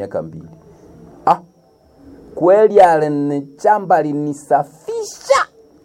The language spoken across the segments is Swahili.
miaka mbili. Ah, kweli alinichamba alinisafisha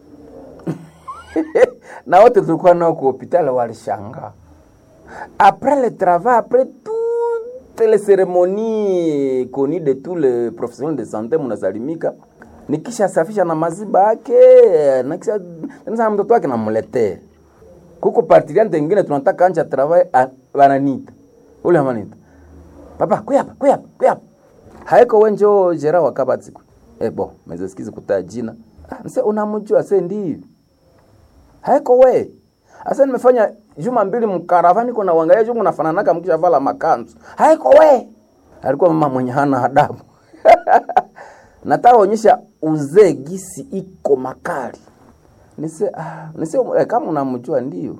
na wote tulikuwa nao kwa hospitali walishangaa. Après le travail, après toutes les cérémonies connues de tous les professionnels de santé, munasalimika nikisha safisha na maziba yake na kisha na mtoto wake namletea kuko partiliante ingine tunataka anja travail bananita ule amanita papa kuyapa kuyapa kuyapa haiko wenjo jera wakabatsiku eh bo mezesikizi kutaa jina ah, nse unamjua se ndiyo haiko we asa nimefanya juma mbili mkaravani kuna uangalia jumu nafananaka mkisha vala makanzu haiko we alikuwa mama mwenye hana adabu nataka onyesha uzee gisi iko makali nise ah, nise eh, kama unamjua ndio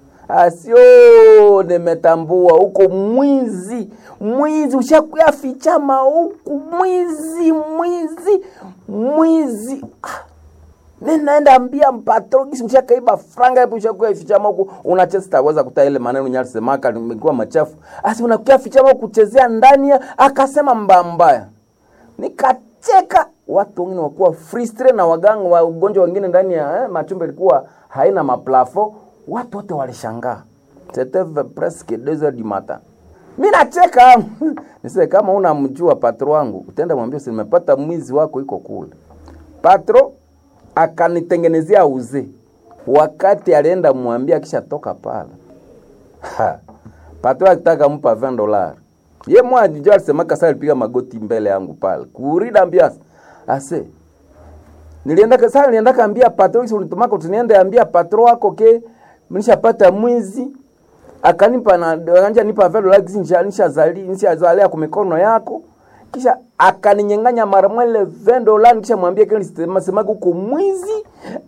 asio nimetambua huko mwizi mwizi ushakuya fichama huku mwizi mwizi mwizi ah. Ninaenda ambia mpatro kisi ushakaiba franga hapo ushakuya fichama huku unacheza sitaweza kuta ile maneno nyalisemaka nimekuwa machafu. Asi unakuya fichama huku kuchezea ndani ya akasema mbaya mbaya. Nikacheka watu wengine wakuwa frustre na waganga wa ugonjwa wengine ndani ya eh, machumba ilikuwa haina maplafo, watu wote walishangaa. C'était presque 2 heures du matin. Mimi nacheka. Nise kama unamjua patro wangu, utaenda mwambie nimepata mwizi wako iko kule. Patro akanitengenezea uze wakati alienda mwambia kisha toka pale ha. patro akitaka mpa 20 dollars ye mwa jijo alisema kasa alipiga magoti mbele yangu pale kurida ambia ase nilienda kasa nilienda kaambia patro kisi unitumaka tuniende ambia patro wako ke mnishapata mwizi akanipa na anja nipa 20 dollars nisha nisha zali nisha zalea kwa mikono yako kisha akaninyang'anya mara mwele 20 dola, kisha mwambia kile semaga huko mwizi,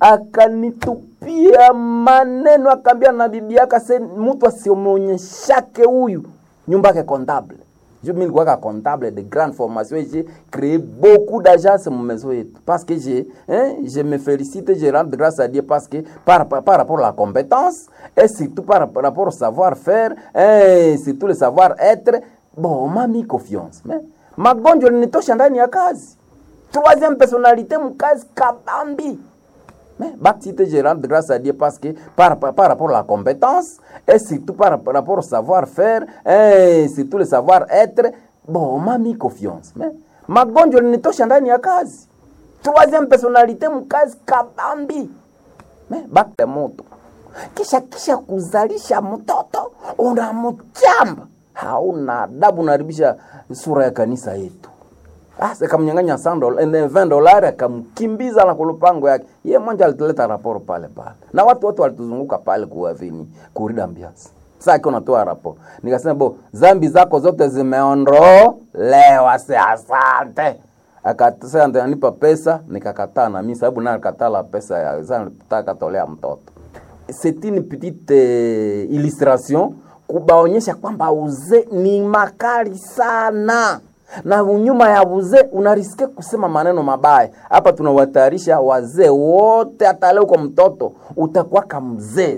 akanitupia maneno, akaambia na bibi yake ase mtu asimuonyeshake huyu nyumba yake comptable. Je mimi nilikuwa ka comptable de grande formation et j'ai créé beaucoup d'agences mon maison yetu parce que j'ai hein, je me félicite je rends grâce à Dieu parce que par, par, par rapport à la compétence et surtout par, par rapport au savoir-faire et surtout le savoir-être bon on m'a mis confiance mais magonjwa linitosha ndani ya kazi troisième personnalité mkazi kabambi mais baptiste je rends grâce à Dieu parce que par, par, par rapport à la compétence et surtout par, par rapport au savoir-faire et surtout le savoir-être bon on m'a mis confiance mais magonjwa linitosha ndani ya kazi troisième personnalité mkazi kabambi mais bakte moto kisha kisha kuzalisha mtoto unamchamba hauna adabu, unaharibisha sura ya kanisa yetu. Asa kamnyang'anya 20 dolari akamkimbiza na kulupango yake. Yeye mmoja alituleta raporo pale pale. Na watu wote walituzunguka pale kuavini kurida mbiasi. Sasa akiwa natoa raporo. Nikasema bo, zambi zako zote zimeondolewa, si asante. Akasema ndio anipa pesa, nikakataa na mimi sababu naye akatala pesa ya zana nilitaka tolea mtoto. C'est une petite euh, illustration kubaonyesha kwamba uzee ni makali sana na nyuma ya uzee unariske kusema maneno mabaya. Hapa tunawatayarisha wazee wote, hata leo kwa mtoto utakuwa kama mzee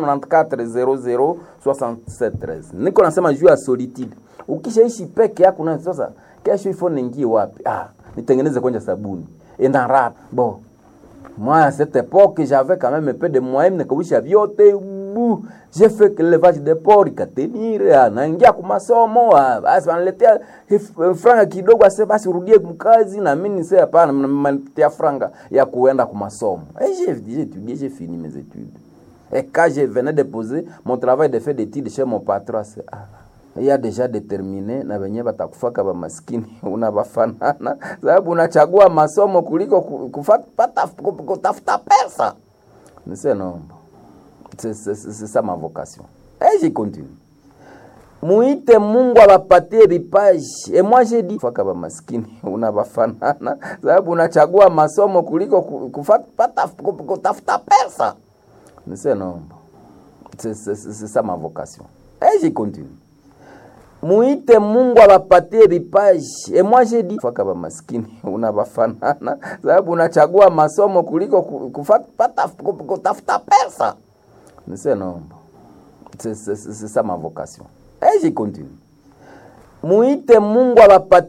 0994006713 niko nasema juu ya solitude. Ukishaishi peke yako na sasa, kesho ifo ningie wapi? Ah, nitengeneze kwanza sabuni enda rap bo moi à cette époque j'avais quand même un peu de moyens nikawisha vyote bu j'ai fait que levage de porc ikatenire naingia kwa masomo basi wanaletea franga kidogo ase basi urudie mkazi na mimi nise hapana mnanipatia franga ya kuenda kwa masomo et j'ai j'ai étudié j'ai fini mes études et quand je venais de poser mon travail de fait d'études chez mon patron c'est ah, ya deja determine na wenyewe batakufaka ba maskini unabafanana, sababu unachagua masomo kuliko kufata kutafuta pesa. Nise nomba c'est ça ma vocation et je continue muite Mungu abapatie vipaji. Et moi j'ai dit faka ba maskini unabafanana, sababu unachagua masomo kuliko kufata kutafuta pesa. Nise nomba c'est ça ma vocation et je continue muite Mungu abapatie vipaji. Et moi j'ai dit faka ba maskini unabafanana, sababu unachagua masomo kuliko kufata kutafuta pesa. Nise nomba c'est ça ma vocation et je continue muite Mungu abapatie